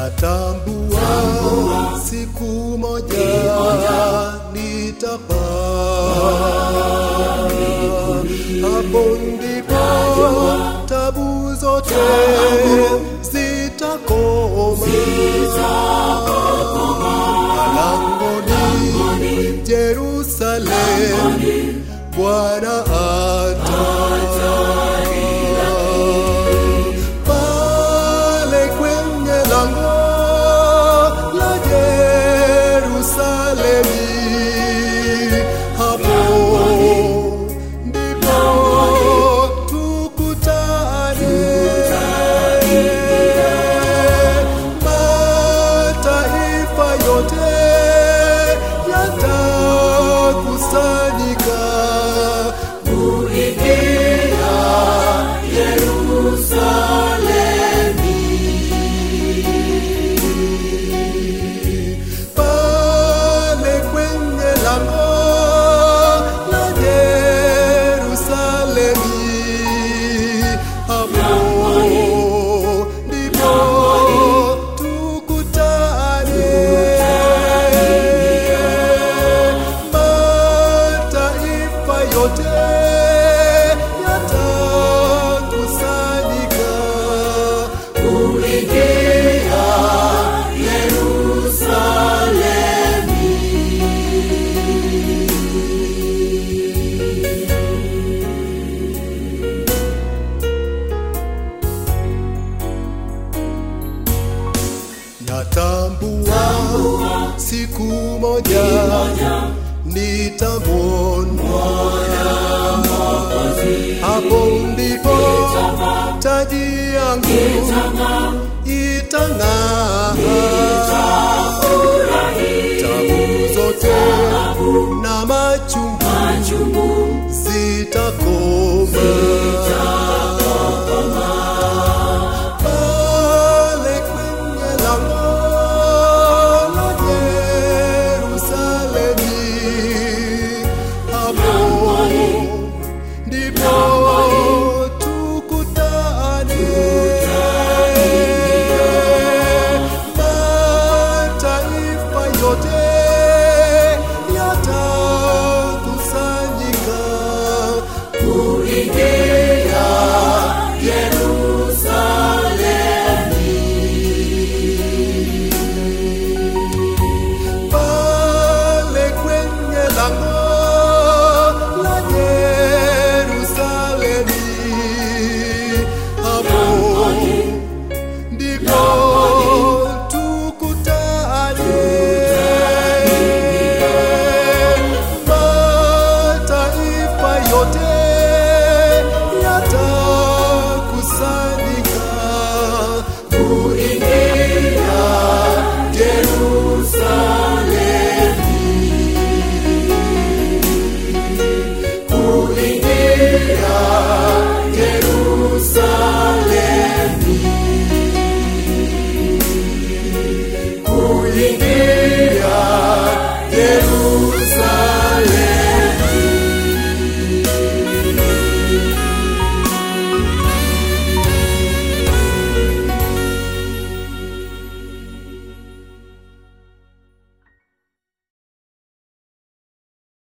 natambua siku moja nitapaa hapo ndipo tabu zote zitakoma malangoni Jerusalem Bwana ataja pale kwenye lango la Yerusalemi, hapo ndipo tukutane. Mataifa yote yatakusanyika kuingia pale kwenye lango la Yerusalemi, hapo ndipo tukutane. Mataifa yote yatakusanyika kuingia Natambua siku moja nitamwona, hapo ndipo taji yangu itang'aa, tabu zote na machungu zitakoma.